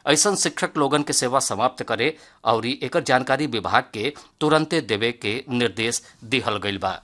ऐसन शिक्षक लोगन के सेवा समाप्त करे और एकर जानकारी विभाग के तुरंते देवे के निर्देश दिहल गईल बा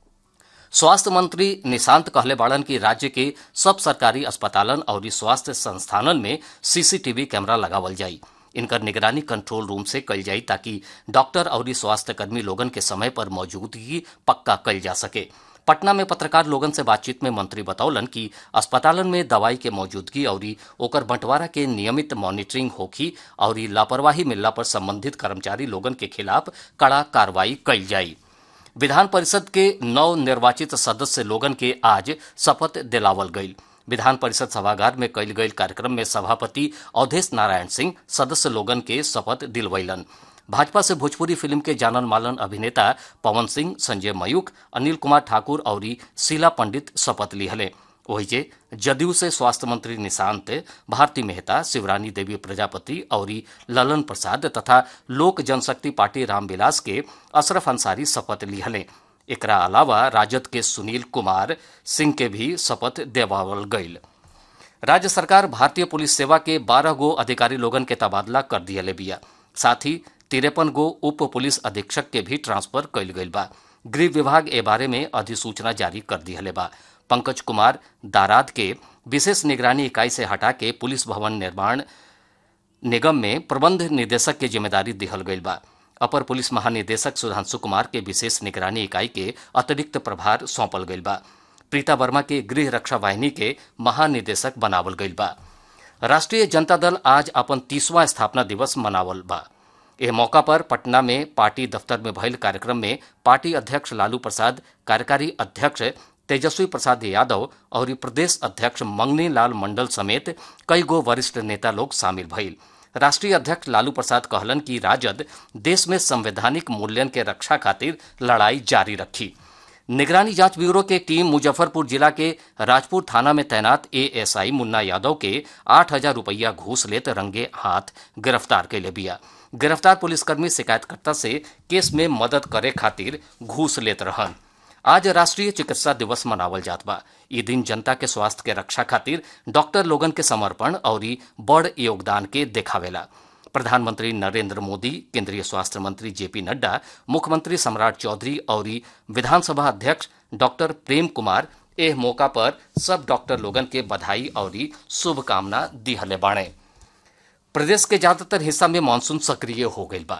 स्वास्थ्य मंत्री निशांत कहले बाड़न कि राज्य के सब सरकारी अस्पतालन और स्वास्थ्य संस्थानन में सीसीटीवी कैमरा लगावल जाई इनकर निगरानी कंट्रोल रूम से कल जाई ताकि डॉक्टर और स्वास्थ्य कर्मी लोगन के समय पर मौजूदगी पक्का कल जा सके पटना में पत्रकार लोगन से बातचीत में मंत्री बतौलन कि अस्पतालन में दवाई के मौजूदगी और ओकर बंटवारा के नियमित मॉनिटरिंग होखी और लापरवाही मिलला पर संबंधित कर्मचारी लोगन के खिलाफ कड़ा कार्रवाई कल जाई विधान परिषद के नव निर्वाचित सदस्य लोगन के आज शपथ दिलावल गई विधान परिषद सभागार में कल गई कार्यक्रम में सभापति अवधेश नारायण सिंह सदस्य लोगन के शपथ दिलवैलन भाजपा से भोजपुरी फिल्म के जानन मालन अभिनेता पवन सिंह संजय मयूख अनिल कुमार ठाकुर और शीला पंडित शपथ लिहले वही जदयू से स्वास्थ्य मंत्री निशांत भारती मेहता शिवरानी देवी प्रजापति और ललन प्रसाद तथा लोक जनशक्ति पार्टी रामविलास के अशरफ अंसारी शपथ लिहले एकरा अलावा राजद के सुनील कुमार सिंह के भी शपथ देवावल गईल राज्य सरकार भारतीय पुलिस सेवा के 12 गो अधिकारी लोगन के तबादला कर दिया बिया साथ ही तिरपन गो उप पुलिस अधीक्षक के भी ट्रांसफर कईल गईल बा गृह विभाग ए बारे में अधिसूचना जारी कर दिया बा पंकज कुमार दाराद के विशेष निगरानी इकाई से हटा के पुलिस भवन निर्माण निगम में प्रबंध निदेशक के जिम्मेदारी दिहल गईल बा अपर पुलिस महानिदेशक सुधांशु कुमार के विशेष निगरानी इकाई के अतिरिक्त प्रभार सौंपल गईल बा प्रीता वर्मा के गृह रक्षा वाहिनी के महानिदेशक बनावल गईल बा राष्ट्रीय जनता दल आज अपन तीसवां स्थापना दिवस मनावल बा एह मौका पर पटना में पार्टी दफ्तर में भइल कार्यक्रम में पार्टी अध्यक्ष लालू प्रसाद कार्यकारी अध्यक्ष तेजस्वी प्रसाद यादव और प्रदेश अध्यक्ष मंगनी लाल मंडल समेत कई गो वरिष्ठ नेता लोग शामिल भइल राष्ट्रीय अध्यक्ष लालू प्रसाद कहलन कि राजद देश में संवैधानिक मूल्यन के रक्षा खातिर लड़ाई जारी रखी निगरानी जांच ब्यूरो के टीम मुजफ्फरपुर जिला के राजपुर थाना में तैनात एएसआई मुन्ना यादव के आठ हजार रुपया घूस लेते रंगे हाथ गिरफ्तार के ले बिया गिरफ्तार पुलिसकर्मी शिकायतकर्ता से केस में मदद करे खातिर घूस लेत रहन आज राष्ट्रीय चिकित्सा दिवस मनावल जात बा ई दिन जनता के स्वास्थ्य के रक्षा खातिर डॉक्टर लोगन के समर्पण और बड़ योगदान के देखावेला प्रधानमंत्री नरेंद्र मोदी केंद्रीय स्वास्थ्य मंत्री जेपी नड्डा मुख्यमंत्री सम्राट चौधरी और विधानसभा अध्यक्ष डॉक्टर प्रेम कुमार एह मौका पर सब डॉक्टर लोगन के बधाई और शुभकामना दिहले बाणे प्रदेश के ज्यादातर हिस्सा में मानसून सक्रिय हो गई बा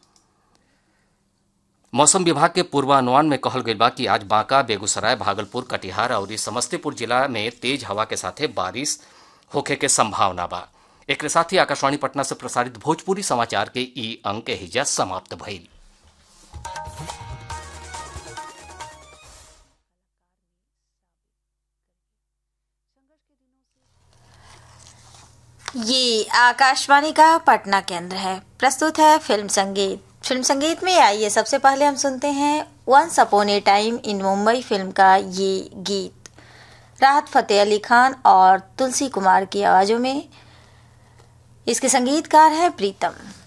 मौसम विभाग के पूर्वानुमान में कहल गई बा कि आज बांका बेगूसराय भागलपुर कटिहार और समस्तीपुर जिला में तेज हवा के साथे बारिश होखे के संभावना बा एक साथ ही आकाशवाणी पटना से प्रसारित भोजपुरी समाचार के ई अंक हिजा समाप्त भइल ये आकाशवाणी का पटना केंद्र है प्रस्तुत है फिल्म संगीत फिल्म संगीत में आइए सबसे पहले हम सुनते हैं once upon a time in Mumbai film का ये गीत राहत फतेह अली खान और तुलसी कुमार की आवाज़ों में इसके संगीतकार हैं प्रीतम